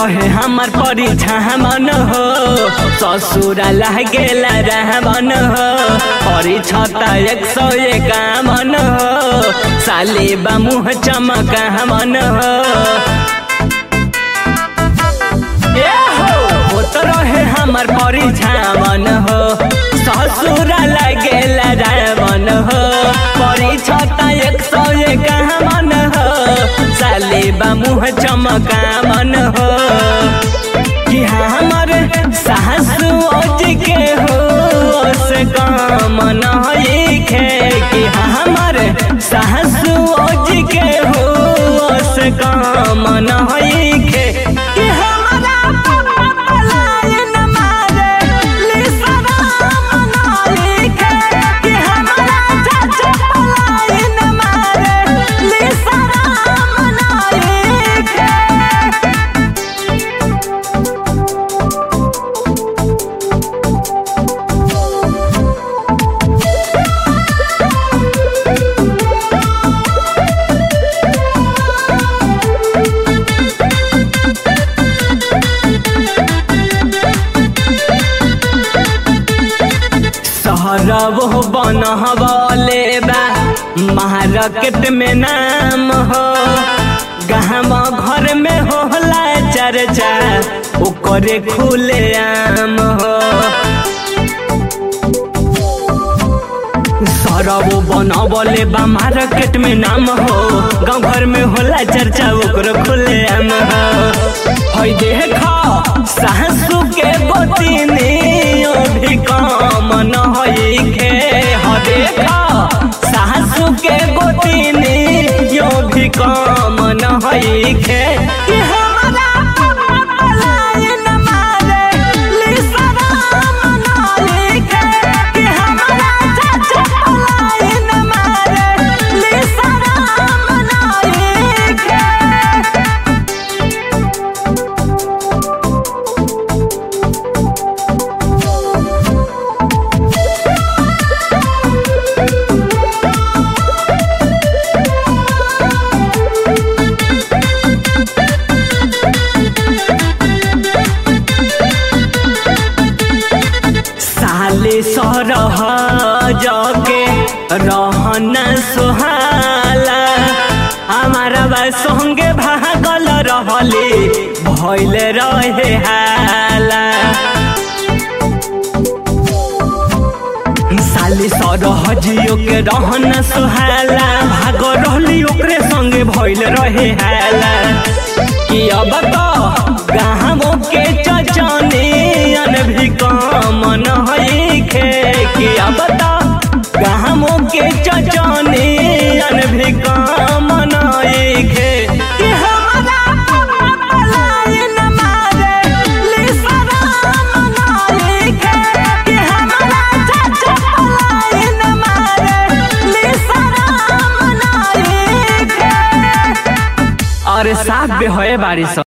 रहे हमार परिछामन हो ससुरा लागेला रहमन हो परिछता एक सौ एकावन हो साले बा मुँह चमकावन हो ए हो होत रहे हमार परिछामन हो ससुरा लागेला रहमन हो परिछता एक सौ एकावन हो साले बा मुँह चमकावन हो कि हमर सासु अज के हो से काम नइखे कि हमर सासु अज के हो से काम नइखे कि हमरा पापा पलायन मारे लिसराम नइखे कि हमरा चाचा पलायन मारे लिसराम नइखे सहरब बनहबले बा मार्केट में नाम हो गहम घर में होला चर्चा ओकरे खुले आम हो सरब बनबले बा मार्केट में नाम हो गाँव घर में होला चर्चा ओकर खुले आम हो हई देख सासू के गोतिनी भी काम न होइखे ह देख सासू के गोतिनी यो भी काम न होइखे कि हमरा पापा पलायन मारे लिसराम नइखे कि हमरा चाचा पलायन मारे लिसराम नइखे साले सरह जगे रहन सुहाला हमारा बा संगे भागल रहले भइल रहे हाला साले सरह जियो के रहन सुहाला भाग रहली ओकरे संगे भइल रहे हाला कि अब तो गाँवों के चचनियन भी काम नइखे कि अब तो गाँवों के चचनियन भी काम नइखे कि हमरा पापा पलायन मारे लिसराम नइखे कि हमरा चाचा पलायन मारे लिसराम नइखे अरे साफ बे होए बारिश